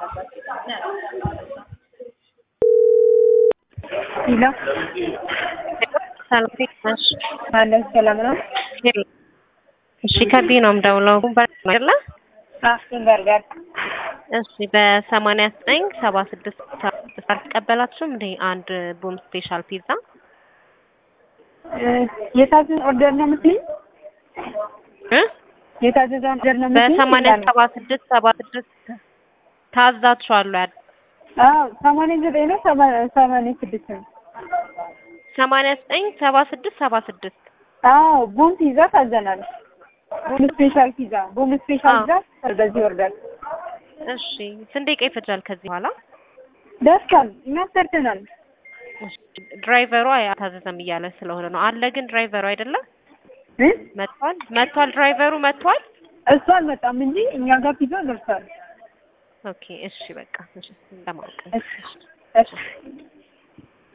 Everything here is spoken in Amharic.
ሂላ ሰላም እንዴት ነሽ? አለን ሰላም ነው። እሺ ከቢ ነው የምደውለው አይደለ? አፍን በርገር እሺ በሰማንያ ዘጠኝ ሰባ ስድስት አልተቀበላችሁም እንዴ አንድ ቡም ስፔሻል ፒዛ የታዘዘ ኦርደር ነው የምትይኝ? እ የታዘዘ ኦርደር ነው የምትይኝ? በሰማንያ ሰባ ስድስት ሰባ ስድስት ታዛችኋል አይደል? አዎ ሰማንያ ዘጠኝ ነው ሰማ- ሰማንያ ስድስት ነው። ሰማንያ ዘጠኝ ሰባ ስድስት ሰባ ስድስት አዎ ቡም ፒዛ ታዘናል። ቡም ስፔሻል ፒዛ ቡም ስፔሻል አዎ። ፒዛ በዚህ ኦርደር እሺ ስንት ደቂቃ ይፈጃል ከዚህ በኋላ? ደርሷል። እኛ ሰርተናል። እሺ፣ ድራይቨሩ አልታዘዘም እያለ ስለሆነ ነው። አለ ግን ድራይቨሩ አይደለም እ? መጥቷል መጥቷል ድራይቨሩ መጥቷል። እሱ አልመጣም እንጂ እኛ ጋር ፒዛ ደርሷል። ኦኬ እሺ በቃ እሺ ለማወቅ እሺ እሺ